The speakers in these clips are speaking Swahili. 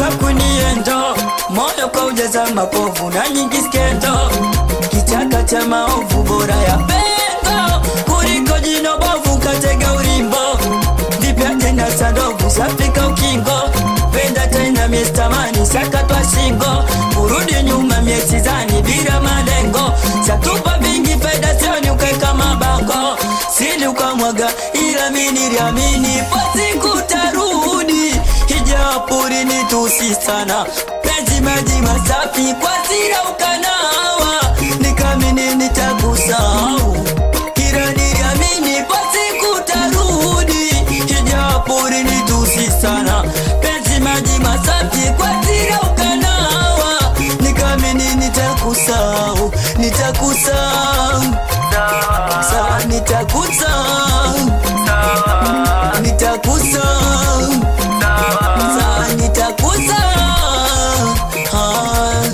kuniendo moyo kwa ujaza mapovu na nyingi skendo kichaka cha maovu bora ya pengo kuliko jino bovu katega ulimbo vipya tena sadovu safika ukingo penda tena miestamani sakatwa shingo kurudi nyuma miesizani bila malengo satupa vingi fedha sioni ukaeka mabango sili ukamwaga ila miniliamini pasiku tarudi hijapuri ni tusi sana penzi maji masafi kwa zira ukanawa nikamini nitakusahau ila niliamini pasiku tarudi hijapuri ni tusi sana penzi maji masafi kwa zira ukanawa nikamini nitakusahau nitakusahau sawa nitakusahau nitakusahau sawa nitakusahau Ah.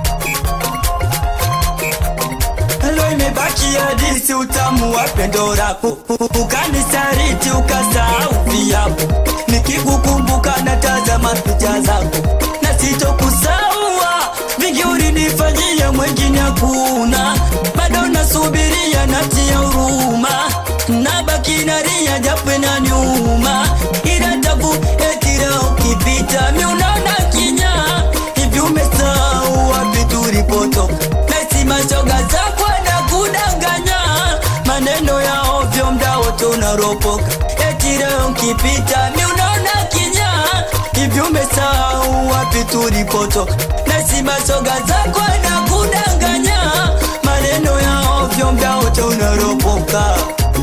Leo imebaki hadisi utamu wa pendo lako ukanisaliti ukasahau viapo nikikukumbuka natazama picha zako na sitokusaua vingi ulinifanyia mwengine hakuna bado nasubiria natia huruma nabaki nalia japo inaniuma ila tabu etira ukipita mi unaona kinya hivi umesahau wapi tulipotoka nasi mashoga zako na kudanganya maneno ya ovyo mda wote unaropoka etira ukipita mi unaona kinya hivi umesahau wapi tulipotoka nasi mashoga zako na kudanganya maneno ya ovyo mda wote unaropoka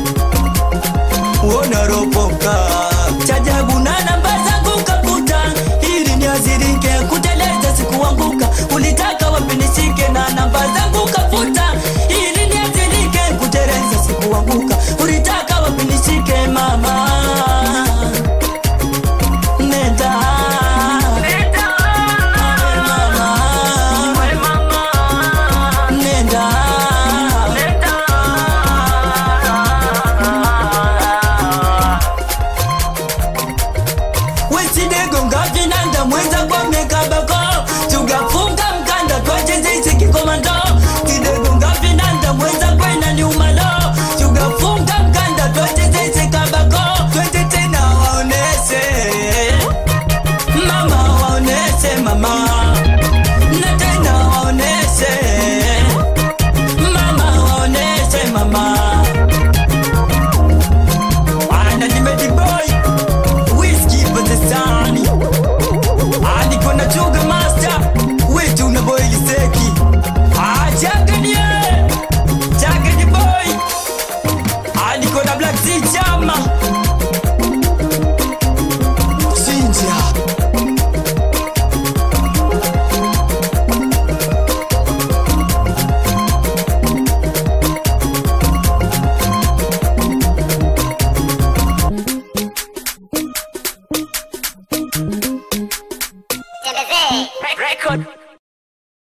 unaropoka chajabu na namba zangu kakuta ili niazirike kuteleza sikuanguka ulitaka wapinishike na namba zangu kafuta ili niazirike kuteleza sikuanguka ulitaka wapinishike mama nenda mama nenda wesidegonga vinanda mwenza kwa mekabako tugafunga mkanda twachezeichi kikomando tidegonga vinanda mwenza kwena nyumalo tugafunga mkanda twachezeichi kabako twende tena waonese mama waonese mama na tena waonese mama waonese mama anajimedi boy Whiskey Pakistani Aliko na Chuga Master Wetu na boy Liseki Ah, Chaka ni ye Chaka ni boy Aliko na Black Teacher